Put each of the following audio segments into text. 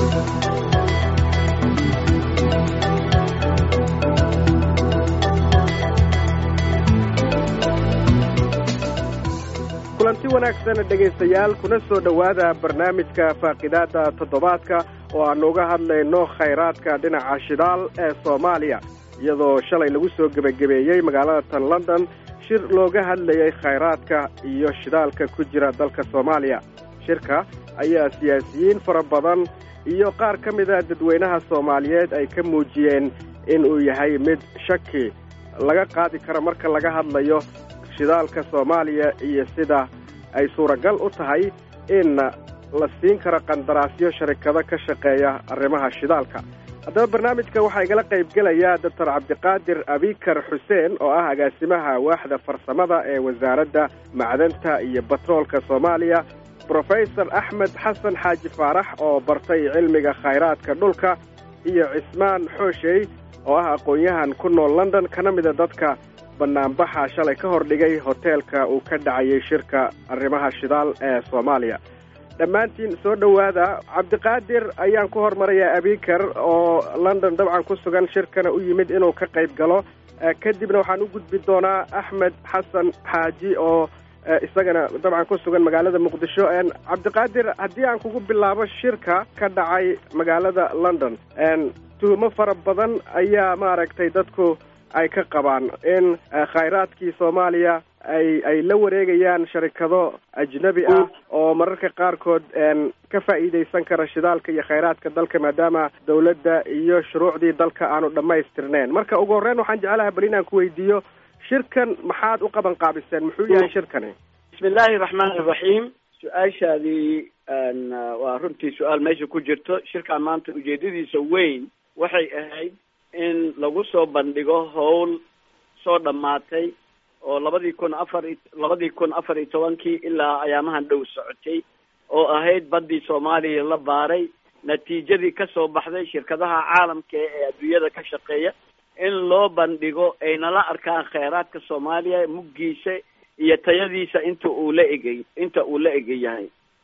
kulanti wanaagsan dhegaystayaal kuna soo dhowaada barnaamijka faaqidaada toddobaadka oo aanu uga hadlayno khayraadka dhinaca shidaal ee soomaaliya iyadoo shalay lagu soo gebagabeeyey magaalada tan london shir looga hadlayay khayraadka iyo shidaalka ku jira dalka soomaaliya shirka ayaa siyaasiyiin fara badan iyo qaar ka mida dadweynaha soomaaliyeed ay ka muujiyeen in uu yahay mid shaki laga qaadi karo marka laga hadlayo shidaalka soomaaliya iyo sida ay suuragal u tahay in la siin karo qandaraasyo sharikado ka shaqeeya arrimaha shidaalka haddaba barnaamijka waxaa igala qaybgelaya doctor cabdiqaadir abikar xuseen oo ah agaasimaha waaxda farsamada ee wasaaradda macdanta iyo batroolka soomaaliya brofesor axmed xasan xaaji faarax oo bartay cilmiga khayraadka dhulka iyo cismaan xooshey oo ah aqoon-yahan ku nool london kana mida dadka banaanbaxa shalay ka hor dhigay hoteelka uu ka dhacayay shirka arrimaha shidaal ee soomaaliya dhammaantiin soo dhowaada cabdiqaadir ayaan ku hormarayaa abikar oo london dabcan ku sugan shirkana u yimid inuu ka qayb galo kadibna waxaan u gudbi doonaa axmed xasan xaaji oo isagana dabcan ku sugan magaalada muqdisho cabdiqaadir haddii aan kugu bilaabo shirka ka dhacay magaalada london tuhumo fara badan ayaa maaragtay dadku ay ka qabaan in khayraadkii soomaaliya ay ay la wareegayaan sharikado ajnabi ah oo mararka qaarkood ka faa'iidaysan kara shidaalka iyo khayraadka dalka maadaama dawladda iyo shuruucdii dalka aanu dhammaystirnayn marka ugu horreyn waxaan jeclaha bal inaan ku weydiiyo shirkan maxaad u qaban qaabiseen muxuu yahay shirkani bismi illaahi raxmaan iraxiim su-aashaadii waa runtii su-aal meesha ku jirto shirkaan maanta ujeedadiisa weyn waxay ahayd in lagu soo bandhigo howl soo dhammaatay oo labadii kun afar i labadii kun afar iyo tobankii ilaa ayaamahan dhow socotay oo ahayd baddii soomaaliya la baaray natiijadii ka soo baxday shirkadaha caalamka ee adduunyada ka shaqeeya in loo bandhigo ayna la arkaan kheyraadka soomaaliya muggiisa iyo tayadiisa inta uu la egay inta uu la ega yahay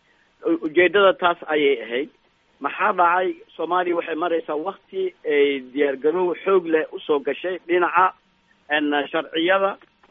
ujeedada taas ayay ahayd maxaa dhacay soomaaliya waxay maraysaa wakti ay diyaargarow xoog leh usoo gashay dhinaca sharciyada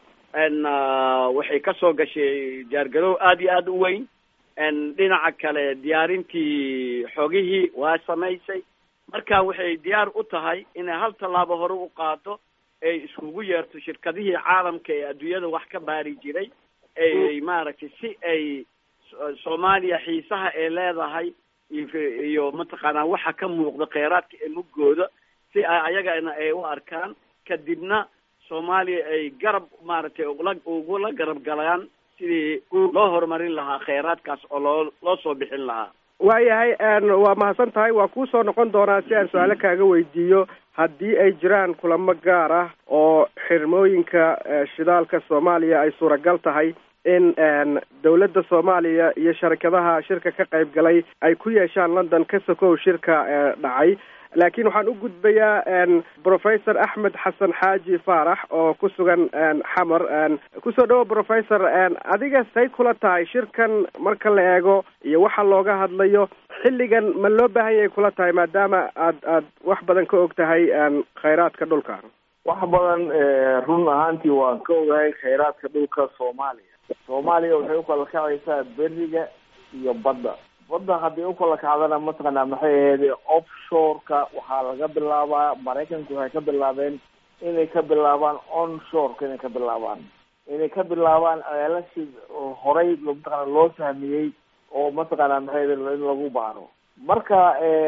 waxay kasoo gashay diyaargarow aada iyo aada u weyn dhinaca kale diyaarintii xogihii waa samaysay marka waxay diyaar u tahay inay hal tallaabo hore u qaado ay iskugu yeerto shirkadihii caalamka ee adduunyada wax ka baari jiray ay maaragtay si ay soomaaliya xiisaha ay leedahay iyo mataqaanaa waxa ka muuqda kheyraadka ee muggooda si ay ayagana ay u arkaan kadibna soomaaliya ay garab maaragtay ula ugula garab galaan sidii loo horumarin lahaa kheyraadkaas oo loo loo soo bixin lahaa waayahay waa mahadsan tahay waa kuu soo noqon doonaa si aan su-aalo kaaga weydiiyo haddii ay jiraan kulamo gaar ah oo xirmooyinka shidaalka soomaaliya ay suuragal tahay in dawladda soomaaliya iyo sharikadaha shirka ka qayb galay ay ku yeeshaan london ka sokow shirka dhacay laakiin waxaan u gudbayaa professor axmed xasan xaaji faarax oo ku sugan xamar kusoo dhawo professor adiga say kula tahay shirkan marka la eego iyo waxa looga hadlayo xilligan ma loo baahan yahay kula tahay maadaama aad aad wax badan ka og tahay khayraadka dhulka wax badan run ahaantii waan ka ogahay khayraadka dhulka soomaaliya soomaaliya waxay ukala kacaysaa beriga iyo badda badda haddii ukala kacdana mataqaanaa maxay ahayd offshoreka waxaa laga bilaabaa maraykanku waxay ka bilaabeen inay ka bilaabaan onshoreka inay ka bilaabaan inay ka bilaabaan ceelashii horay mataqaana loo fahmiyey oo mataqaanaa maxay in lagu baaro marka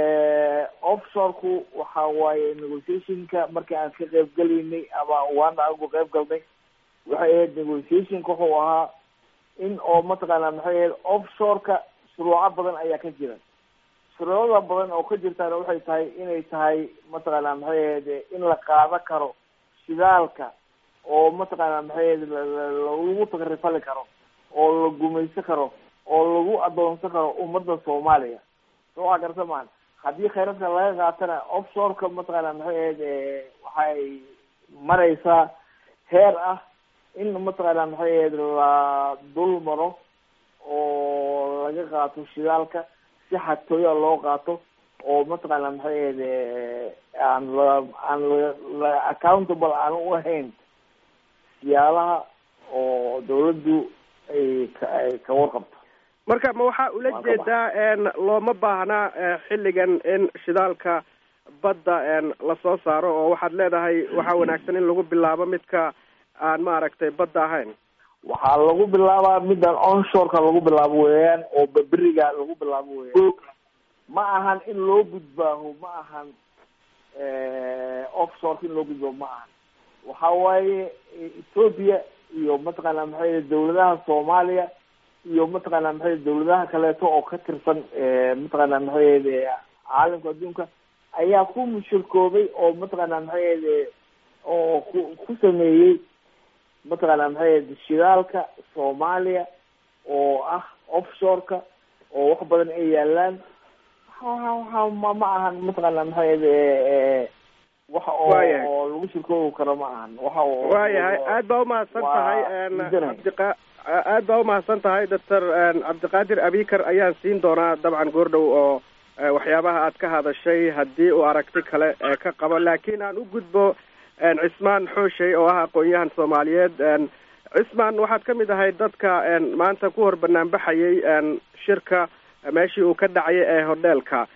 offshoreku waxa waaye negotiationka markii aan ka qayb gelaynay ama waana anigu qayb galnay waxay ahayd negotiationka wuxuu ahaa in oo mataqaanaa maxay ahayd offshoreka shuruuco badan ayaa ka jira shuruucda badan oo ka jirtaana waxay tahay inay tahay mataqaanaa maxay ahayd in la qaado karo shidaalka oo mataqaanaa maxay ahayd lagu takrifali karo oo la gumaysan karo oo lagu adoonsan karo ummadda soomaaliya so waxaa garta maan haddii khayradka laga qaatana offshoreka mataqaanaa maxay ahayd waxay maraysaa heer ah in mataqaanaa maxay ahayd la dul maro oo laga qaato shidaalka si xatooya loo qaato oo mataqaana maxay ahayde aan la aan la accountable aan u ahayn siyaalaha oo dawladdu ay ka ay ka warqabto marka ma waxaa ula jeedaa looma baahnaa xilligan in shidaalka badda lasoo saaro oo waxaad leedahay waxaa wanaagsan in lagu bilaabo midka aan maaragtay badda ahayn waxaa lagu bilaabaa middan onshoreka lagu bilaabo weeyaan oo baberiga lagu bilaabo weeyaan ma ahan in loo gudbaaho ma ahan offshoreka in loo gudbaaho ma ahan waxa waaye ethoopia iyo mataqaana maxay dawladaha soomaaliya iyo mataqaana maxay dawladaha kaleeto oo ka tirsan mataqaana maxay caalamka adduunka ayaa ku mushirkoobay oo mataqaana maxay oo ku ku sameeyey mataqaana maxay shidaalka soomaaliya oo ah offshoreka oo wax badan ay yaalaan waxa ma ma ahan mataqaana maxay waxa oo oo lagu shirkoobi karo ma ahan waxa waayahay aad baa umahadsan tahay cabdiqa aad baa umahadsan tahay doctor cabdiqaadir abikar ayaan siin doonaa dabcan goordhow oo waxyaabaha aad ka hadashay haddii uu aragti kale ka qabo laakiin aan u gudbo cismaan xooshey oo ah aqoon-yahan soomaaliyeed cismaan waxaad ka mid ahay dadka maanta ku hor banaanbaxayay shirka meeshii uu ka dhacay ee hodheelka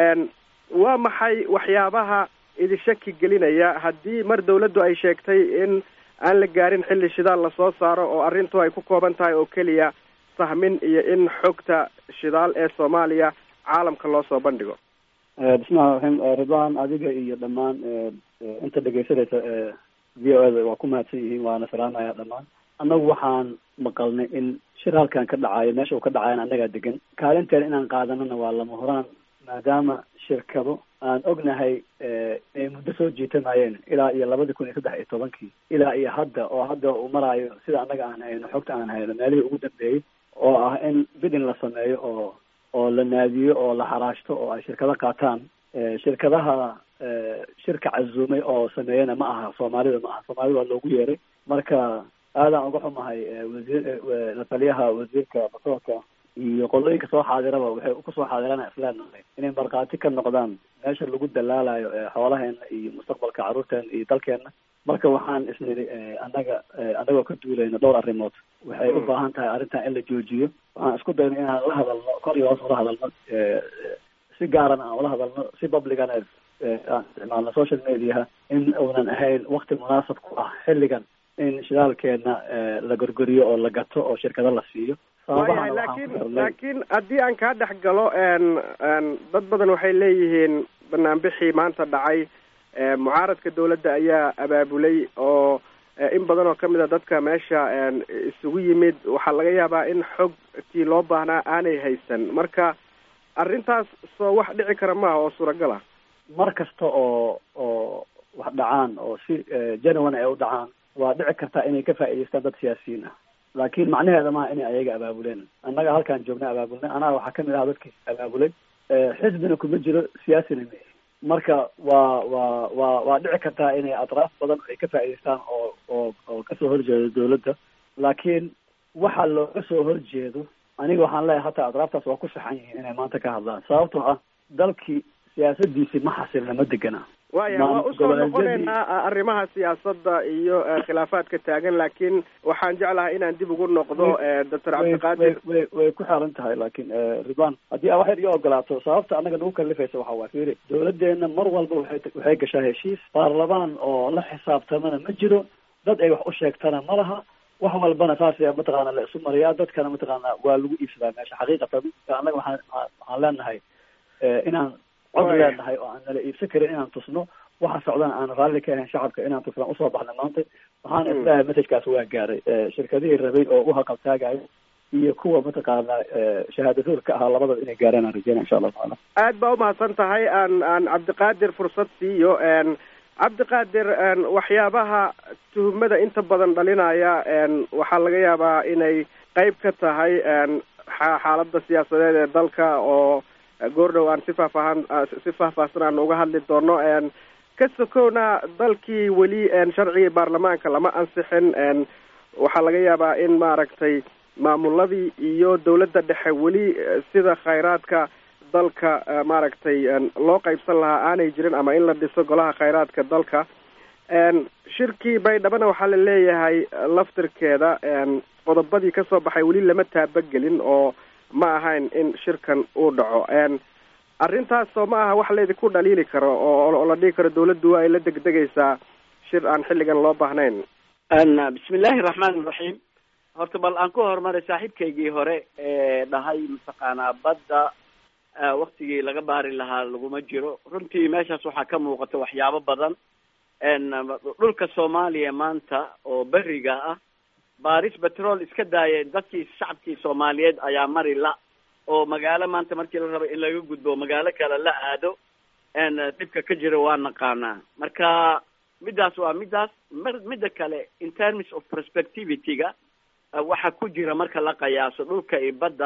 waa maxay waxyaabaha idi shaki gelinaya haddii mar dawladdu ay sheegtay in aan la gaarin xilli shidaal lasoo saaro oo arrintu ay ku kooban tahay oo keliya sahmin iyo in xogta shidaal ee soomaaliya caalamka loo soo bandhigo bismillahi raxiim ridwan adiga iyo dhammaan inta dhegeysanaysa v o eda waa ku mahadsan yihiin waana salaamaya dhammaan annagu waxaan maqalnay in shir halkan ka dhacayo meesha uu ka dhacayan annagaa degan kaalinteena inaan qaadanana waa lama huraan maadaama shirkado aan ognahay inay muddo soo jiitamayeen ilaa iyo labadii kun iyo saddex iyo tobankii ilaa iyo hadda oo hadda uu maraayo sida annaga aan hayno xogta aan hayno meelihii ugu dambeeyey oo ah in bidin la sameeyo oo oo la naadiyo oo la xaraashto oo ay shirkado qaataan shirkadaha shirka casuumay oo sameeyana ma aha soomaalida ma aha soomaalida waa loogu yeeray marka aadaan uga xumahay wasiir la taliyaha wasiirka basoorka iyo qolooyinka soo xaadiraba waxay kusoo xaadirana isleenahay inay markhaati ka noqdaan meesha lagu dalaalayo xoolaheena iyo mustaqbalka carruurteena iyo dalkeena marka waxaan isnidhi annaga annagoo ka duulayno dhowr arrimood waxay u baahan tahay arrintan in la joojiyo waxaan isku dayno inaan la hadalno kor iyo hoos ula hadalno si gaarana aan ula hadalno si publicana aan isticmaalno social mediaha in uunan ahayn wakti munaasab ku ah xilligan in shidaalkeena la gorgoriyo oo la gato oo shirkado la siiyo waayahay laakiin laakiin haddii aan kaa dhex galo dad badan waxay leeyihiin banaanbixii maanta dhacay mucaaradka dawladda ayaa abaabulay oo in badan oo kamid a dadka meesha isugu yimid waxaa laga yaabaa in xogtii loo baahnaa aanay haysan marka arrintaas soo wax dhici kara maaha oo suuragal ah mar kasta oo oo wax dhacaan oo si genuine ay u dhacaan waa dhici kartaa inay ka faa'idaystaan dad siyaasiyiin ah laakiin macnaheeda maaha inay ayaga abaabuleen annaga halkaan joogna abaabulnay anaa waxaa kamid aha dadkii abaabulay xisbina kuma jiro siyaasina ma marka waa waa waa waa dhici kartaa inay atraaf badan ay ka faa'idaystaan oo oo oo kasoo horjeedo dawladda laakiin waxa looga soo horjeedo aniga waxaan leeyahay hataa atraaftaas waa ku saxan yihiin inay maanta ka hadlaan sababtoo ah dalkii siyaasadiisi ma xasilna ma degana waaya waa usoo noqonaynaa arrimaha siyaasadda iyo khilaafaadka taagan laakiin waxaan jeclahay inaan dib ugu noqdo doctor cabdiqaadir way way ku xeeran tahay laakiin ridwan haddii aa waxyar iyo ogolaato sababta annaga nagu kalifaysa waxa waa fiiri dawladeena mar walba waxay waxay gashaa heshiis baarlamaan oo la xisaabtamana ma jiro dad ay wax u sheegtana ma laha wax walbana saas mataqaana la isu mariyaa dadkana mataqaana waa lagu iibsadaa meesha xaqiiqatan annaga waxaan waxaan leenahay inaan cod leenahay oo aan nala iibsan karin inaan tusno waxa socdana aan raalli ka ahayn shacabka inaan tusnaan usoo baxna maanta waxaan isleeyahay messajkaas waa gaaray shirkadihii rabay oo u haqabtaagayo iyo kuwa mataqaana shahaadaduur ka ahaa labadaba inay gaaraan aan rajeyna insha allahu tacaala aad baa umahadsan tahay aan aan cabdiqaadir fursad siiyo cabdiqaadir waxyaabaha tuhumada inta badan dhalinaya waxaa laga yaabaa inay qeyb ka tahay xaaladda siyaasadeed ee dalka oo goordhow aan si faahfaahan si faahfaahsan aan uga hadli doono ka sokowna dalkii weli sharcigii baarlamaanka lama ansixin waxaa laga yaabaa in maaragtay maamuladii iyo dawladda dhexe weli sida khayraadka dalka maaragtay loo qaybsan lahaa aanay jirin ama in la dhiso golaha khayraadka dalka shirkii baydhabana waxaa la leeyahay laftirkeeda qodobadii kasoo baxay weli lama taabagelin oo ma ahayn in shirkan uu dhaco arrintaas soo ma aha wax laydinku dhaliili karo oo la dhihi karo dawladdu ay la degdegaysaa shir aan xilligan loo baahnayn bismi illaahi raxmaan iraxiim horta bal aan ku horumaray saaxiibkaygii hore ee dhahay mataqaanaa badda waktigii laga baari lahaa laguma jiro runtii meeshaas waxaa ka muuqata waxyaabo badan dhulka soomaaliya maanta oo beriga ah baaris betrol iska daaya dadkii shacabkii soomaaliyeed ayaa mari la oo magaalo maanta markii la rabo in laga gudbo magaalo kale la aado dhibka ka jira waa naqaanaa marka middaas waa middaas midda kale in terms of prospectivity-ga waxa ku jira marka la qiyaaso dhulka iyo badda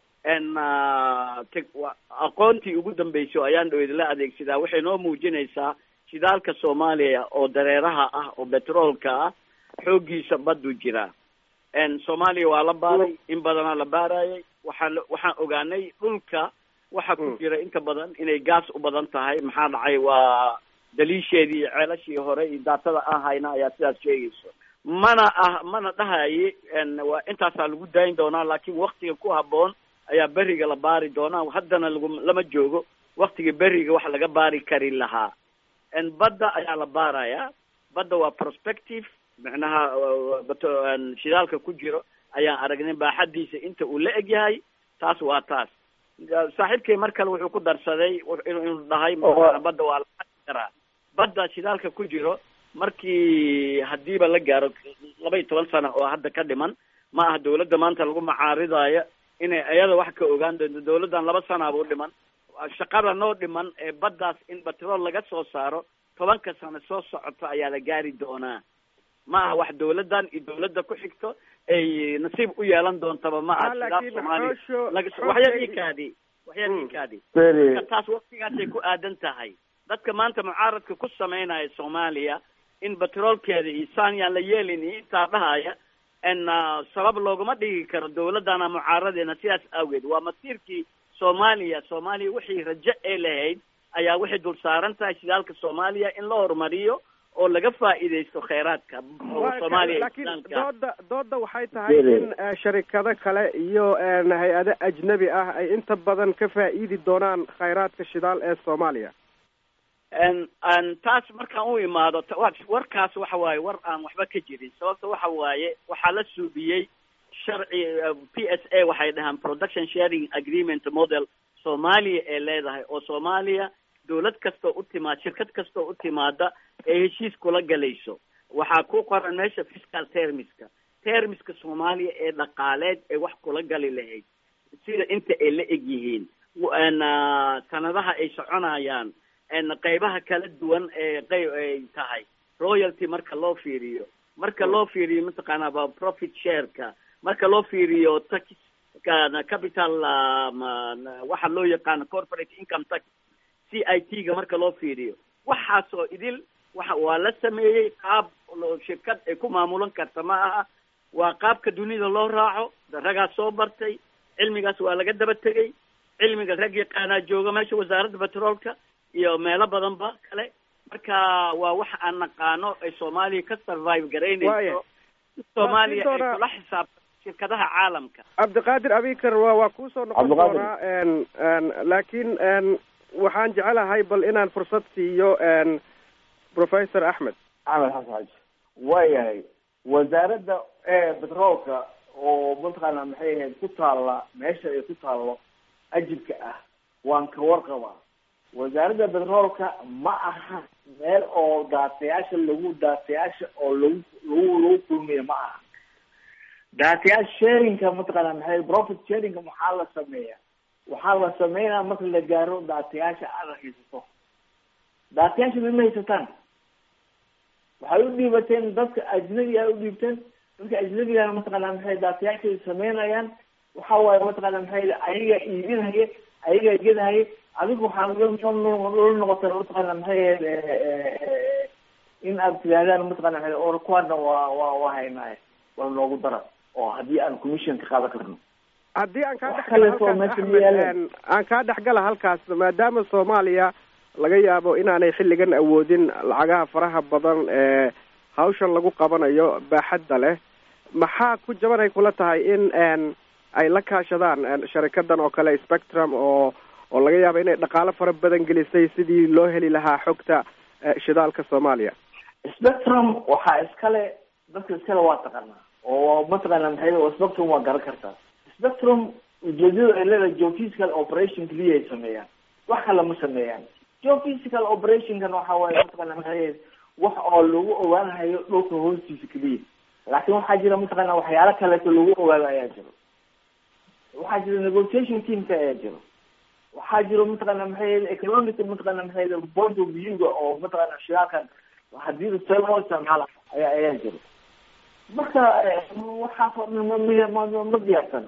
aqoontii ugu dambeysay oo ayaan dhaweyd la adeegsadaa waxay noo muujinaysaa shidaalka soomaaliya oo dareeraha ah oo betroolka ah xooggiisa baddu jiraa soomaaliya waa la baaray in badanaa la baarayay waxaan waxaan ogaanay dhulka waxa ku jira inta badan inay gaas u badan tahay maxaa dhacay waa daliisheedii iyo ceelashii hore iyo daatada aan hayna ayaa sidaas sheegayso mana ah mana dhahaye waa intaasaa lagu daayin doonaa laakiin waktiga ku habboon ayaa beriga la baari doonaa haddana lagu lama joogo waktiga beriga wax laga baari kari lahaa badda ayaa la baarayaa badda waa prospective micnaha shidaalka ku jiro ayaan aragnay baaxadiisa inta uu la eg yahay taas waa taas saaxiibkay mar kale wuxuu ku darsaday inuu dhahay badda waa la karaa badda shidaalka ku jiro markii hadiiba la gaaro laba iyo toban sano oo hadda ka dhiman ma aha dawladda maanta lagu macaaridaayo inay iyada wax ka ogaan doonto dawladdan laba sanaaba u dhiman shaqada noo dhiman ee baddaas in batrool laga soo saaro tobanka sano soo socoto ayaa la gaari doonaa ma aha wax dawladdan iyo dawladda ku xigto ay nasiib u yeelan doontaba ma aha sidaas soomaaliya waxyar ikaadi waxyar ikaadi marka taas waktigaasay ku aadan tahay dadka maanta mucaaradka ku samaynaya soomaaliya in batroolkeeda iyo saan yaan la yeelin iyo intaa dhahaya n sabab looguma dhigi karo dawladdana mucaaradeena sidaas awgeed waa masiirkii soomaaliya soomaaliya wixii rajo ee lahayd ayaa waxay dul saaran tahay shidaalka soomaaliya in la horumariyo oo laga faa'iidaysto kheyraadka soomaaliya laakiin dooda dooda waxay tahay in sharikado kale iyo hay-ado ajnabi ah ay inta badan ka faa'iidi doonaan kheyraadka shidaal ee soomaaliya taas markaan u imaado warkaas waxa waaye war aan waxba ka jirin sababta waxa waaye waxaa la suubiyey sharci p s a waxay dhahaan production sharing agreement model soomaaliya ee leedahay oo soomaaliya dawlad kastoo u timaad shirkad kastoo u timaada ee heshiis kula galayso waxaa ku qoran meesha fiscal termiska termiska soomaaliya ee dhaqaaleed ee wax kula gali lahayd sida inta ay la eg yihiin sanadaha ay soconayaan qeybaha kala duwan ee qeyb ay tahay royalty marka loo fiiriyo marka loo fiiriyo mataqaanaa profit shareka marka loo fiiriyo tax capital waxa loo yaqaano corporate income tax c i t ga marka loo fiiriyo waxaasoo idil waxa waa la sameeyey qaab shirkad ay ku maamulan karta ma aha waa qaabka dunida loo raaco ragaas soo bartay cilmigaas waa laga daba tegey cilmiga rag yaqaanaa jooga meesha wasaaradda petroolka iyo meelo badanba kale marka waa waxa aan naqaano ay soomaaliya ka survive garaynayso soomaaliya ay kula xisaabta shirkadaha caalamka cabdiqaadir abikar wa waa kuusoo noqon doonaa laakiin waxaan jecelahay bal inaan fursad siiyo professor axmed axmed xasan xaji waayahay wasaaradda betroolka oo mataqaana maxay ahayd ku taalla meesha ay ku taallo ajibka ah waan ka warqabaa wasaaradda betroolka ma aha meel oo daatayaasha lagu daatayaasha oo lagu lagu lagu kulmiyo ma aha daatayaal sharinka mataqaana maxay profit sharinka maxaa la sameeya waxaa la sameynaya marka la gaaro daatayaasha aada haysato daatayaasha ma ma haysataan waxay u dhiibateen dadka ajnabiga ay u dhiibteen dadka ajnabigana mataqaana maxay daatayaashay sameynayaan waxa waaye mataqaana maxay ayaga iibinhaye ayaga gedhaye adigu waxaa la noqota mataqaana maxay ahayd in aad tidaahdaan mataqana maxay or kuwana waa waa waa haynaaye wala noogu dara oo haddii aan commission ka qaadan karno haddii aan kaa Wax dhexgala kaleeto halkaas meesha ma axmed yaalaan. een, aan kaa dhexgala halkaas maadaama soomaaliya laga yaabo inaanay xilligan awoodin lacagaha faraha badan ee hawshan lagu qabanayo baaxadda leh maxaa ku jaban ay kula tahay in een, ay la kaashadaan een, sharikadan oo kale spectrum oo oo laga yaabo inay dhaqaalo fara badan gelisay sidii loo heli lahaa xogta eh, shidaalka soomaaliya spectrum waxaa iskale dadka iskale waa taqaanaa oo mataqaana maxay oo spectrum waa garan kartaa spectrum ujeedada ay leedahay geophysical operation keliya ay sameeyaan wax kale ma sameeyaan geophysical operationkan waxa waaye mataqaana maxay wax oo lagu ogaanayo dhulka hoostiisa keliya laakiin waxaa jira mataqaana waxyaalo kaleeto lagu ogaado ayaa jiro waxaa jira negotiation teamka ayaa jiro waxaa jiro mataqaana maxay economic mataqaana maxay point of view-ga oo mataqaana shidaalkan hadii see loo isticmaala ayaa ayaa jiro marka waxaas oo dhan ma miya ma ma ma diyaarsana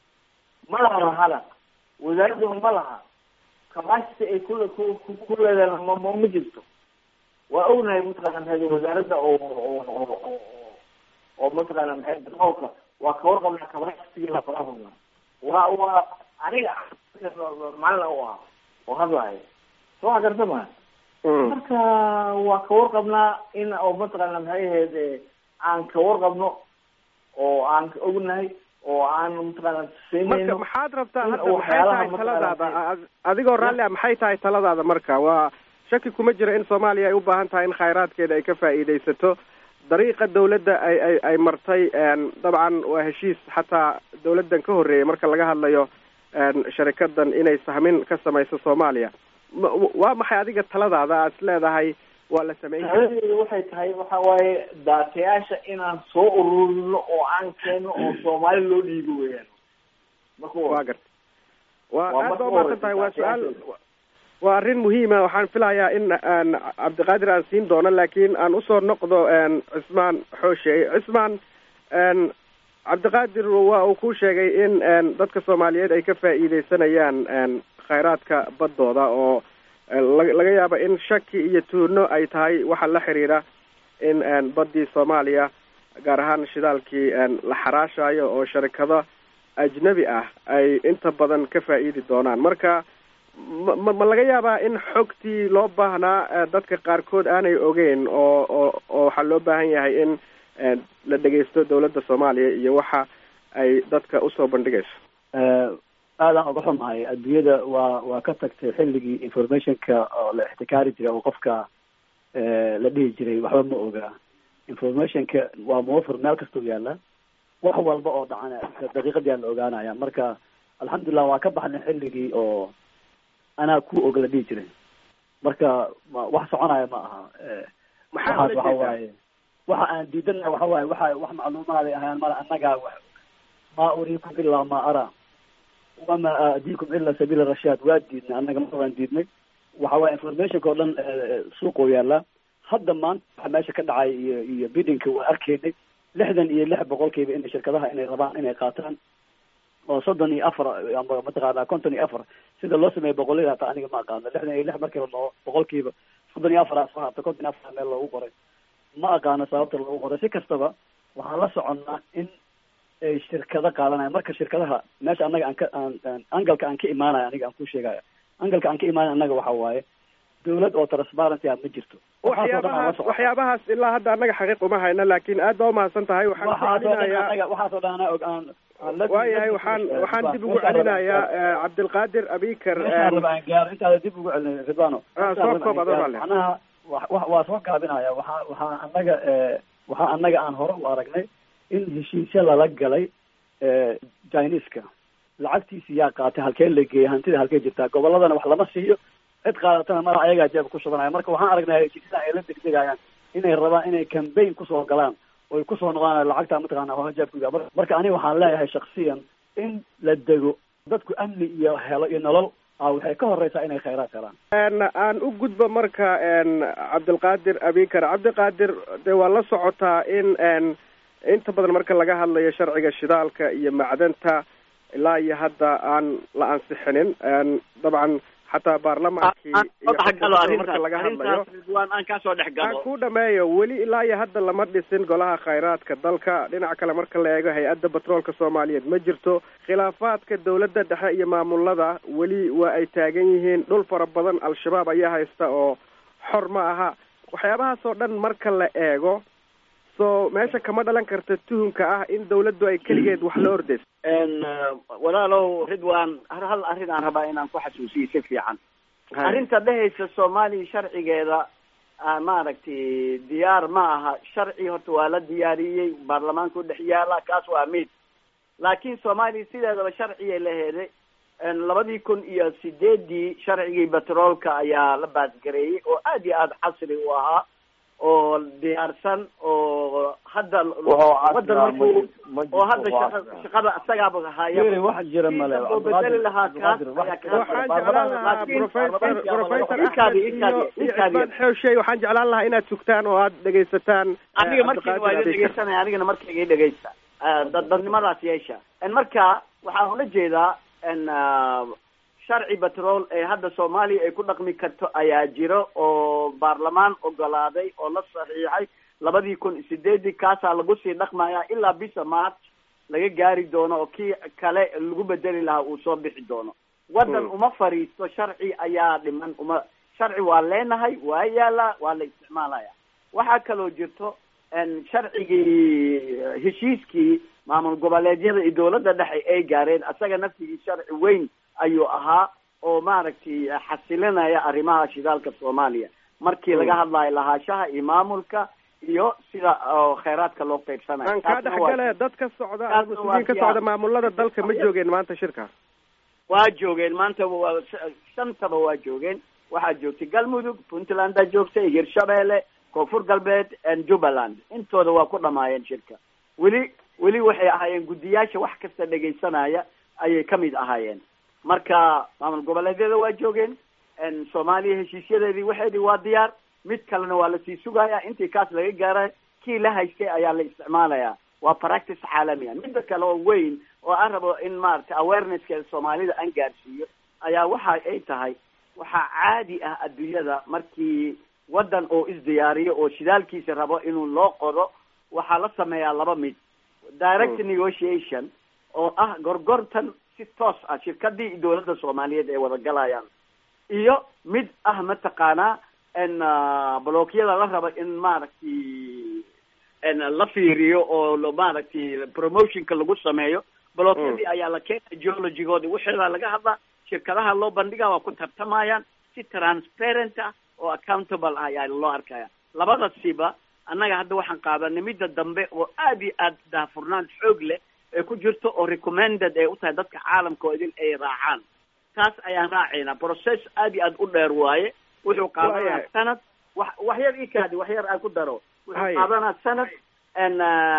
ma laha lahana wasaaradda ma laha capacity ay kule ku ku- ku leedahay ma ma ma jirto waa ognahay mataqaana maxay wasaaradda oo oo oo oo oo mataqaana maxay petroolka waa ka warqabnaa capacity la faraha waa waa aniga macalin u ah oo hadlaayo soo wax garta ma Mm. marka waa ka warqabnaa in oo mataqaana maxay ahayd eh, aan ka warqabno oo aan ka ognahay oo aan mataqaana marka siinayno maxaad rabtaa in hadda maxay waxyaalaha tahay mataqaana taladaada Ad- adigoo raalli ah maxay tahay taladaada marka waa shaki kuma jiro in soomaaliya ay u baahan tahay in khayraadkeeda ay ka faa'iidaysato dariiqa dawladda ay ay ay martay een, dabcan waa heshiis xataa dawladdan ka horreeyay marka laga hadlayo een, sharikadan inay sahmin ka samayso soomaaliya Ma- waa maxay adiga taladaada aad is leedahay waa la sameyn karaa taladeedu waxay tahay waxa waaye daatayaasha inaan soo ururino oo aan keeno oo soomaali loo dhiibo weeyaan marka waa garta waa Waa aad marka baa hore umahadsan tahay waa su-aal daatayaasha. waa arrin muhiima waxaan filayaa in aan cabdiqaadir aan siin doono laakiin aan usoo noqdo een, cismaan xooshe cismaan een, cabdiqaadir waa uu ku sheegay in een, dadka soomaaliyeed ay ka faa'iidaysanayaan een, khayraadka baddooda oo eh, laga laga yaabo in shaki iyo tuuno ay tahay waxa la xiriira in een, baddii soomaaliya gaar ahaan shidaalkii een, la xaraashayo oo sharikado ajnabi ah ay inta badan ka faa'iidi doonaan marka ma ma ma laga yaabaa in xogtii loo baahnaa eh, dadka qaarkood aanay ogeyn oo oo oo waxaa loo baahan yahay in eh, la dhegaysto dawladda soomaaliya iyo waxa ay dadka usoo bandhigayso aadaan uga xumahay adduunyada waa waa ka tagtay xilligii informationka oo la ixtikaari jiray oo qofka eh, la dhihi jiray waxba ma ogaa informationka waa muwafir meel kastoo yaala wax walba oo dhacana daqiiqadii la ogaanaya marka alxamdulilah waa ka baxnay xilligii oo anaa ku og la dhihi jiray marka ma- wax soconaya ma aha Eh, maxaa waxaas ula waxa jeedaa waaye waxa aan diidana waxa waaye waxa wax macluumaaday ahaan mala annagaa wax ma uriikum ilaa ma ara wama aadiikum ila sabiila rashaad waa diidnay annaga ma waan diidnay waxa waaye informationka oo dhan eh, suuqoo yaala hadda maanta waxa meesha ka dhacay iyo iyo bidinka waa arkaynay lixdan iyo lix boqolkiiba inay shirkadaha inay rabaan inay qaataan oo soddon iyo afar ama mataqaana konton iyo afar sida loo sameeyo boqollada hataa aniga ma aqaano lixdan iyo lix markii la dhaho boqolkiiba soddon iyo afar asoo hata konton iyo afar meel loogu qoray ma aqaano sababta loogu qoray si kastaba waxaan la soconnaa in ay shirkado qaadanaya marka shirkadaha meesha annaga aan ka aan aan angalka aan ka imaanaya aniga aan ku sheegaya angalka aan ka imaanaya annaga waxa waaye dawlad oo transparency ah ma jirto Waxaas oo dhan aan la waxyaabahaas soconnaa. waxyaabahaas ilaa hadda annaga xaqiiq uma hayno laakiin aad baa umahadsan tahay waxaan ku waxaas oo dhan celinayaa annaga waxaas oo dhan anaa og aan aan la- waayahay la- waxaan eh, waxaan dib ugu meeshaan raba- celinayaa eh, cabdilqaadir abikar meeshaan een, raba aan gaaro intaada dib ugu celin ridwano Ah, Meeshaan soo raba koob aan adoo gaaro. raalli. macnaha wa- wa- waa soo gaabinaya waxaa waxaa annaga eh, waxaa annaga aan hore u aragnay in heshiisyo lala galay eh, chineska lacagtiisi yaa qaatay halkee la geeyay hantida halkee jirtaa gobolladana wax lama siiyo cid qaadatana mara ayagaa jeeb ku shubanaya marka waxaan aragnay heshiisyada ay la degdegayaan inay rabaan inay campaign kusoo galaan oy kusoo noqdaan lacagta mataqaana hore jeebkooda Mar- marka aniga waxaan leeyahay shaksiyan in la dego dadku amni iyo helo iyo nolol ah waxay ka horeysaa inay khayraad helaan een aan u gudbo marka een cabdilqaadir abikar cabdiqaadir dee waa la socotaa in een inta badan marka laga hadlayo sharciga shidaalka iyo macdanta ilaa iyo hadda aan la ansixinin een dabcan xataa baarlamaankii aan soo dhex galo marka arrintaas laga hadlayo arrintaas ridwaan aan kaa soo dhex aan galo ku dhameeyo weli ilaa iyo hadda lama dhisin golaha khayraadka dalka dhinaca kale marka la eego hay-adda batroolka soomaaliyeed ma jirto khilaafaadka dowladda dhexe iyo maamulada weli waa ay taagan yihiin dhul fara badan al-shabaab ayaa haysta oo xor ma aha waxyaabahaas oo dhan marka la eego so meesha kama dhalan karta tuhunka ah in dawladdu ay keligeed wax la ordayso n walaalow ridwan har hal arrin aan rabaa inaan ku xasuusiyo si fiican arrinta dhehaysa soomaaliya sharcigeeda ah, maaragtay diyaar ma aha sharci horta waa la diyaariyey baarlamaanka udhex yaala kaas waa mid laakiin soomaaliya sideedaba sharciyay laheeday labadii kun iyo sideedii sharcigii batroolka ayaa la baasgareeyey oo aad iyo aada casri u ahaa oo diyaarsan oo hadda wadan markuu oo hadda shaqa shaqada isagaaba haya Yuri, wax jira male oo bedeli lahaa kaas ayaa ka waxaan jeclaan lahaa Laakiin professor professor Ikaadi, axmed ikaadi, iyo iyo ikaadi. cismaan xewshey waxaan jeclaan lahaa inaad sugtaan oo aad dhegaysataan eh, aniga markayga waa Cabdiqaadir idin Abiikar. dhegeysanaya anigana markayga i dhegeysta Ah, dad dadnimadaas yeesha En marka waxaan ula jeedaa n sharci batrool ee hadda soomaaliya ay ku dhaqmi karto ayaa jiro oo baarlamaan ogolaaday oo la saxiixay labadii kun iyo sideedii kaasaa lagu sii dhaqmaya ilaa bisha march laga gaari doono oo kii kale lagu bedeli lahaa uu soo bixi doono waddan Hmm. uma fariisto sharci ayaa dhiman uma sharci waa leenahay waa yaalaa waa la isticmaalaya waxaa kaloo jirto n sharcigii heshiiskii maamul goboleedyada iyo dowladda dhexe ay gaareen asaga naftigii sharci weyn ayuu ahaa oo maaragtay xasilinaya arrimaha shidaalka soomaaliya markii laga hadlayo lahaashaha iyo maamulka iyo sida oo kheyraadka loo qaybsanayo aan kaa Taasna waa- dhexgale dad ka socda Taasna mas-uuliyiin ka waa socda siyaas. maamulada dalka ma joogeen maanta shirka waa joogeen maanta waa shantaba waa joogeen waxaa joogtay galmudug puntlandaa joogtay hirshabeelle koonfur galbeed jubbaland intooda waa ku dhamaayeen shirka weli weli waxay ahaayeen guddiyaasha wax kasta dhegaysanaya ayay ka mid ahaayeen marka maamul goboleedyada waa joogeen soomaaliya heshiisyadeedii waxeedii waa diyaar mid kalena waa lasii sugaya intii kaas laga gaara kii la haystay ayaa la isticmaalaya waa practice caalami ah midda kale oo weyn oo aan rabo in maaragtay awarenesskeeda soomaalida aan gaarsiiyo ayaa waxa ay tahay waxaa caadi ah adduunyada markii waddan oo isdiyaariyo oo shidaalkiisa rabo inuu loo qodo waxaa la sameeyaa laba mid direct negotiation oo ah gorgortan si toos ah shirkadii iyo dowladda soomaaliyeed ay wada galayaan iyo mid ah mataqaanaa n blookyada la rabo in maaragtay n la fiiriyo oo lo- maaragtay promotionka lagu sameeyo blookyadii ayaa la keenaya geologigoodi waxeedaa laga hadlaa shirkadaha loo bandhiga waa ku tartamayaan si transparent ah oo accountable ah ayaa loo arkaya labadasiba annaga hadda waxaan qaadanay midda dambe oo aad iyo aad daahfurnaan xoog leh ee ku jirto oo recommended ay u tahay dadka caalamka oo idin ay raacaan taas ayaan raacaynaa process aad iyo aad u dheer waaye wuxuu qaadanaya Waayahay. sanad wax wax yar ii kaadi wax yar aan ku daro wuxuu Haya. qaadanaa sanad n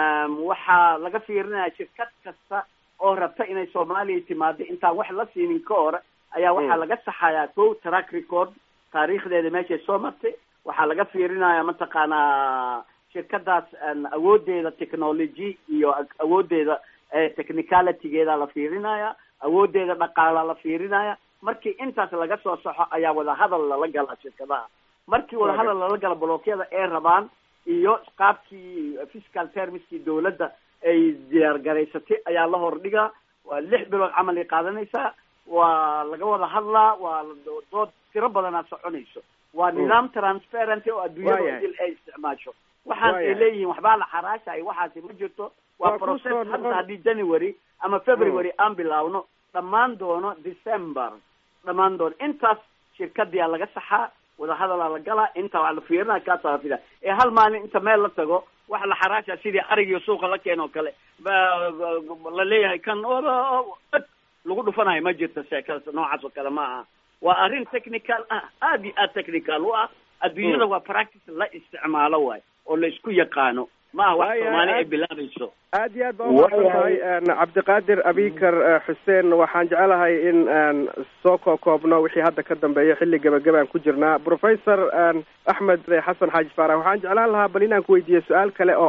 waxaa laga fiirinaya shirkad kasta oo rabta inay soomaaliya timaado intaan wax la siinin ka hor ayaa waxaa Mm. laga saxayaa ko track record taariikhdeeda meeshay soo martay waxaa laga fiirinaya mataqaanaa shirkadaas n awoodeeda technology iyo ag- awoodeeda eh, technicalitygeeda la fiirinaya awoodeeda dhaqaala la fiirinaya markii intaas laga soo saxo ayaa wadahadal lala galaa shirkadaha markii wadahadal lala gala blookyada ay rabaan iyo qaabkii fiscal termskii dowladda ay diyaargaraysatay ayaa la hordhigaa waa lix bilood camal ay qaadanaysaa waa laga wada hadlaa waa la- dood tiro badanaa soconayso waa Mm. nidaam transparent oo adduunyada Waayahay. idil ay isticmaasho waxaas ay Waayahay. leeyihiin waxbaa la xaraashay waxaasi ma jirto Waa waa ku process soo hadda noqon- haddii january ama february aan bilaawno dhammaan doono december dhammaan doono intaas shirkadiyaa laga saxaa wadahadalaa la galaa inta waa la fiirinaa kaasaa la fiirinaa ee hal maalin inta meel la tago waxa la xaraasha sidii arigiyo suuqa la keeno kale ba- ba- la leeyahay kan oba- od lagu dhufanayo ma jirto sheekada noocaas oo kale ma aha waa arrin technical ah aad iyo aad technical u ah adduunyada waa practice la isticmaalo waay oo la isku yaqaano ma aha wax Waayahay, soomaali ay aad- bilaabayso aad iyo aad baa umahadsan tahay n cabdiqaadir abikar eh, xuseen waxaan jecelahay in aan soo kookoobno wixii hadda ka dambeeya xilli gebagabaan ku jirnaa professor n axmed xasan xaaji faarax waxaan jeclaan lahaa bal inaan ku weydiiye su-aal kale oo ah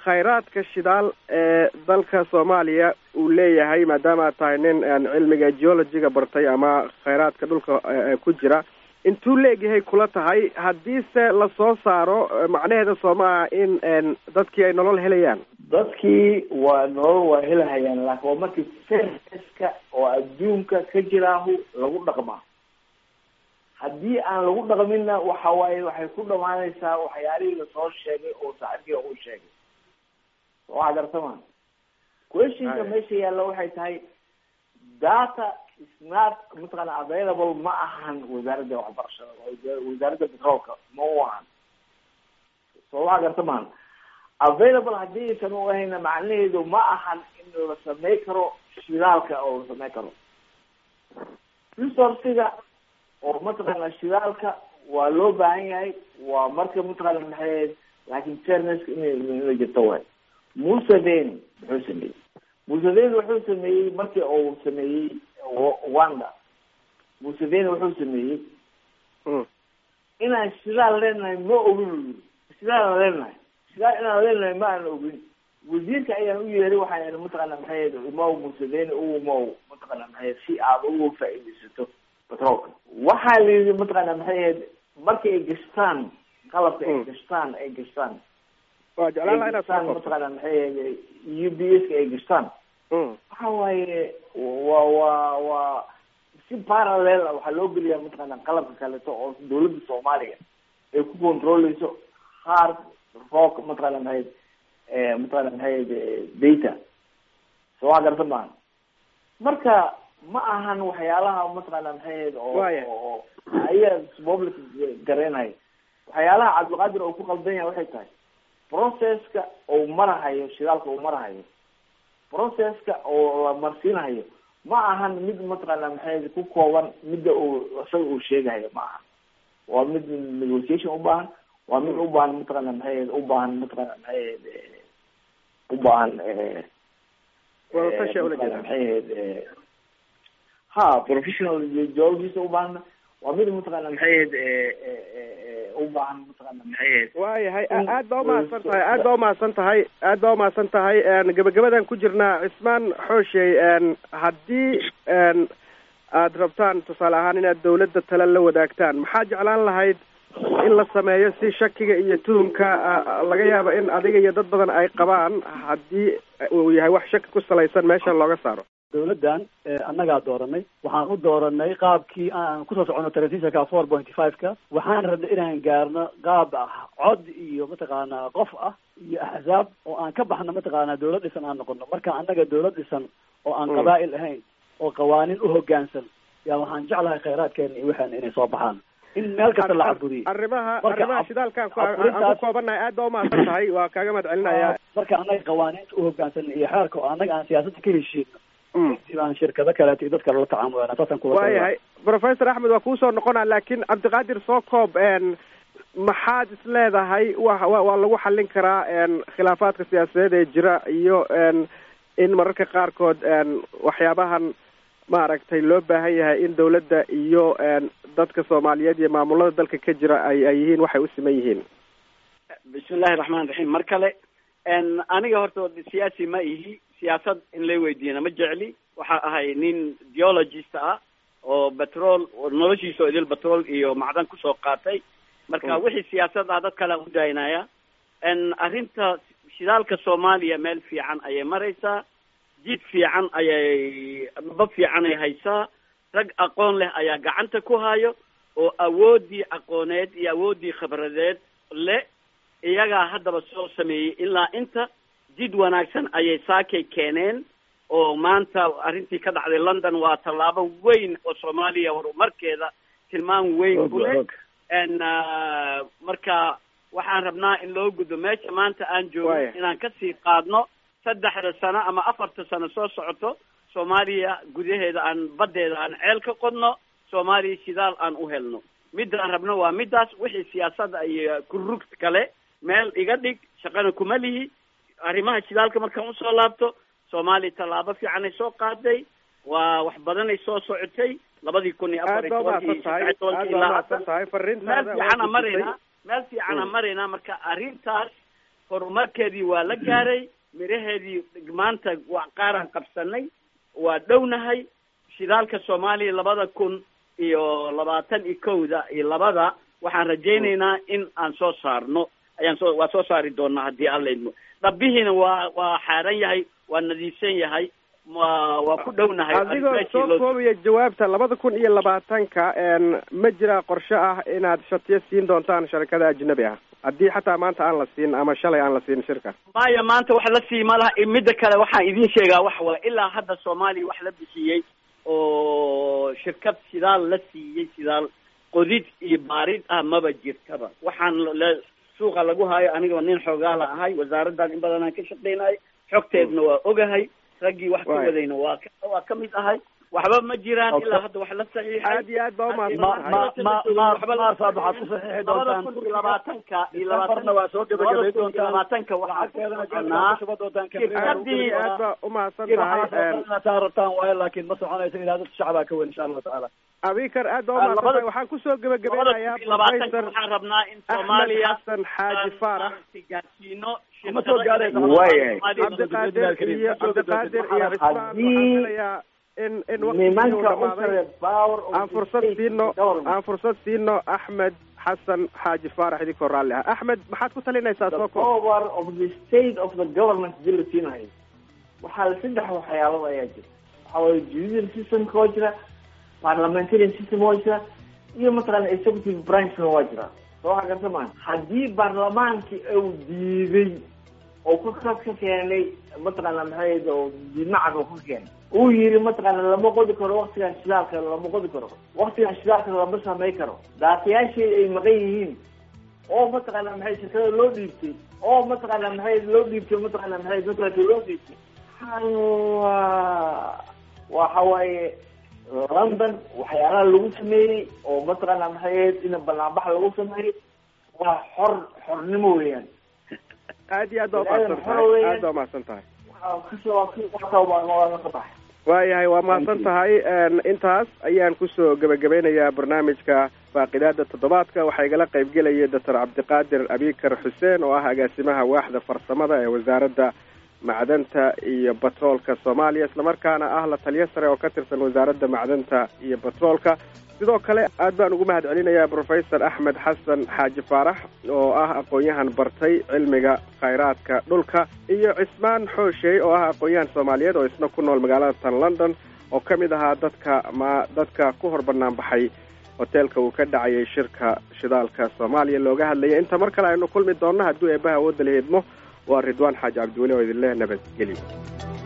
khayraadka shidaal ee dalka soomaaliya uu leeyahay maadaama aad tahay nin cilmiga geologiga bartay ama khayraadka dhulka ku jira intuu leegyahay kula tahay haddiise lasoo saaro macnaheeda soo maaha in dadkii ay nolol helayaan dadkii waa nolol waa helahayaan laakiin waa markii serviska oo adduunka ka jiraahu lagu dhaqmaa haddii aan lagu dhaqminna waxa waaye waxay ku dhamaanaysaa waxyaalihii lasoo sheegay oo saaxiibkiga uu sheegay waa gartama questionka meesha yaalla waxay tahay data is not mataqaana available ma ahan wasaaradda waxbarashada wasaaradda petroolka ma u ahan so waa garta maan available haddii aysan u ahayna macnaheedu ma ahan in la samey karo shidaalka oo la samey karo resourciga oo mataqaana shidaalka waa loo baahan yahay waa marka mataqaana maxay laakin fairnesska ina ina jirto waay museveni muxuu sameeyey museveni wuxuu sameeyey markii uu sameeyey wanda museveni wuxuu sameeyey inaan shidaal leenahay ma ogin u yiri shidaalaan leenahay shidaal inaan leenahay ma aan ogin wasiirka ayaan u yeeray waxaan ihi mataqaana maxay imaw museveni u imaw mataqaana maxay si aad ugu faa'iidaysato petroolka waxaa la yidhi mataqaana maxay ahayd markii ay gashtaan qalabka ay gashtaan ay gashtaan waa jeclaan laha gashtaan inaad mataqaana maxay ahayd u b s ka ay gashtaan waxa waaye waa waa waa si parallel ah waxaa loo geliyaa mataqaana qalabka kaleeto oo dawladda soomaaliya ay ku controleyso hard rock mataqaana maxay mataqaana maxay data soo waa garta maaha marka ma ahan waxyaalaha mataqaana maxay ahayd oo Waaya. oo ayaa public gareenaya waxyaalaha cabdilqaadir oo ku qaldan yahay waxay tahay processka uu marahayo shidaalka uu marahayo processka oo la marsiinahayo ma ahan mid mataqaana maxay ahayd ku kooban midda uu isaga uu sheegahayo ma ahan waa mid negotiation u baahan waa mid u baahan mataqaana maxay ahayd u baahan mataqaana maxay ahayd eh, u baahan eh, wadatashi ula mataqaana jeeda maxay ahayd eh, ha professional geologist u baahan waa mid mataqaana maxay ahayd eh, eh, eh, eh, u baahan mataqaana maxay ahayd waayahay In- aad baa umahadsan tahay aad baa umahadsan tahay aad baa umahadsan tahay gabagabadan ku jirnaa cismaan xooshey haddii aad rabtaan tusaale ahaan inaad dawladda tale la wadaagtaan maxaa jeclaan lahayd in la sameeyo si shakiga iyo tuhumka ah, laga yaabo in adiga iyo dad badan ay qabaan haddii uu yahay wax shaki ku salaysan meesha looga saaro dawladdan eh, annagaa dooranay waxaan u dooranay qaabkii aan kusoo socono telefisonka four point five-ka waxaan rabnay inaan gaarno qaab ah cod iyo mataqaanaa qof ah iyo axzaab oo aan ka baxno mataqaanaa dawlad dhisan aan noqono marka annaga dawlad dhisan oo aan Mm. qabaa'il ahayn oo qawaaniin u hoggaansan yaa waxaan jeclahay khayraadkeena iyo waxaana inay soo baxaan in meel kasta la caburiyo arrimaha Marka arrimaha ab- shidaalkaan ku aan ku aburintaas- koobannahay aad baa umahadsan tahay waa kaaga mahad celinayaa marka annaga qawaaniinta u hoggaansan iyo xeerka oo annaga aan siyaasadda ka heshiino Mm. si aan shirkado kaleeto iyo dad kale la tacaamulana saasaan kula waayahay professor axmed waa kuusoo noqonaa laakiin cabdiqaadir soo koob n maxaad is leedahay wa wa waa lagu xallin karaa n khilaafaadka siyaasadeed ee jira iyo n in mararka qaarkood n waxyaabahan maaragtay loo baahan yahay in dawladda iyo n dadka soomaaliyeed iyo maamulada dalka ka jira ay ay yihiin waxay u siman yihiin bismillahi raxmaan raxiim mar kale n aniga horta siyaasi ma ihi siyaasad in lay weydiiyana ma jecli waxa ahay nin geologist ah oo petrol oo noloshiisa oo idil petrol iyo macdan kusoo qaatay marka Mm. wixii siyaasad ah dad kale aan u daynaya n arrinta shidaalka soomaaliya meel fiican ayay maraysaa jid fiican ayay bab fiican ay haysaa rag aqoon leh ayaa gacanta ku hayo oo awooddii aqooneed iyo awooddii khibradeed le iyagaa haddaba soo sameeyey ilaa inta jid wanaagsan ayay saakay keeneen oo maanta arrintii ka dhacday london waa tallaabo weyn oo soomaaliya horumarkeeda tilmaan weyn ku leh n marka waxaan rabnaa in loo gudbo meesha maanta aan joogno Waaya. inaan kasii qaadno saddexda sano ama afarta sano soo socoto soomaaliya gudaheeda aan baddeeda aan ceel ka qodno soomaaliya shidaal aan u helno midaan rabno waa midaas wixii siyaasadda iyo kurug kale meel iga dhig shaqana kuma lihi arrimaha shidaalka markaan usoo laabto soomaaliya tallaabo fiicanay soo qaaday waa wax badanay soo socotay labadii kun iyo afar aad iyo baa tobankii umahadsan tahay saddex iyo tobankii aad baa ilaa umahadsan hadda tahay meel fariintaada waa fiican aan gudbisay. maraynaa meel fiican aan Mm. maraynaa marka arrintaas horumarkeedii waa la gaaray miraheedii maanta waa qaaraan qabsanay waa dhownahay shidaalka soomaaliya labada kun iyo labaatan iyo kowda iyo labada waxaan rajaynaynaa in aan soo saarno ayaan soo waa soo saari doonaa haddii alla idmo dhabihiina waa waa xaaran yahay waa nadiifsan yahay waa waa ku dhownahay adigoo soo koobaya jawaabta labada kun iyo labaatanka ma jira qorshe ah inaad shatiyo siin doontaan sharikada ajnabi ah haddii xataa maanta aan la siin ama shalay aan la siin shirka maya maanta wax la sii ma laha midda kale waxaan idiin sheegaa wax waa ilaa hadda soomaaliya wax la bixiyey oo shirkad sidaal la siiyey sidaal qodid iyo baarid ah maba jirtaba waxaan le suuqa lagu hayo anigoo nin xoogaala ahay wasaaraddan in badan aan ka shaqeynayo xogteedna waa ogahay raggii wax ka wadayna waa ka waa ka mid ahay waxba ma jiraan ilaa hadda wax la saxiixay aad iyo aad baa umahadsantahay waxaad ku saxiixi doontaan kun iyo labaatanka iyo Decemberna waa soo gabagabay doontaan labaatanka waxaan lacagteedana ku jeebka soconaa ku shuba doontaan shirkadii aad baa umahadsan waxaad tahay taa rabtaan waayo laakiin ma soconaysa ilaadada shacbaa ka weyn insha allahu tacaala abikar aad baa Ah, umahadsan tahay labada- waxaan kusoo labada kun gebagabeynayaa iyo labaatanka professor waxaan rabnaa in axmed soomaaliya xasan xaaji faarax gaarsiino Kuma soo gaaraysa. Waayahay. cabdiqaadir iyo cabdiqaadir iyo cismaan waxaan Haddii filayaa in in waqtigii uu nimanka u dhamaaday sare power of aan the fursad state siino government. aan fursad siino axmed xasan xaaji faarax idinkoo raalli ah axmed maxaad ku talinaysaa the soo koob power of the state of the government hadii la siinayo waxaa saddex waxyaalood ayaa jira waxaa waye judicial systemka waa jira parliamentarian system waa jira iyo mataqaana executive branchna waa jira soo waxa garta maa haddii baarlamaankii uu diiday oo ku khas ka keenay mataqaana maxay oo diidmacad oo ka keenay uu yiri mataqaana lama qodi karo waktigan shidaalka lama qodi karo waktigan shidaalka lama samay karo daatayaashii ay maqan yihiin oo mataqaana maxay shirkada loo dhiibtay oo mataqaana maxay loo dhiibtay mataqaana maxay mataqaana loo dhiibtay waa waxa waaye london waxyaalaha lagu sameeyey oo mataqaana maxay ahayd in banaanbax lagu sameeyey waa xor xornimo weeyaan aad iyo aad baa Ilaahay umahadsan maxaa tahay weeyaan? aad baa umahadsan tahay waxaa kasoo kasoo baa ka baxay waayahay waa mahadsan tahay intaas ayaan kusoo gebagabeynayaa barnaamijka faaqidaada toddobaadka waxaa igala qaybgelaya doctor cabdiqaadir abikar xuseen oo ah agaasimaha waaxda farsamada ee wasaaradda macdanta iyo batroolka soomaaliya islamarkaana ah la taliyo sare oo ka tirsan wasaaradda macdanta iyo batroolka sidoo kale aad baan ugu mahad celinayaa professor axmed xasan xaaji faarax oo ah aqoon-yahan bartay cilmiga khayraadka dhulka iyo cismaan xooshey oo ah aqoon-yahan soomaaliyeed oo isna ku nool magaalada tan london oo ka mid ahaa dadka ma dadka ku hor bannaan baxay hoteelka uu ka dhacayay shirka shidaalka soomaaliya looga hadlayay inta mar kale aynu kulmi doonno hadduu eebbaha awoodda la heedmo waa ridwaan xaaji cabdiweli oo idin leh nabadgelyo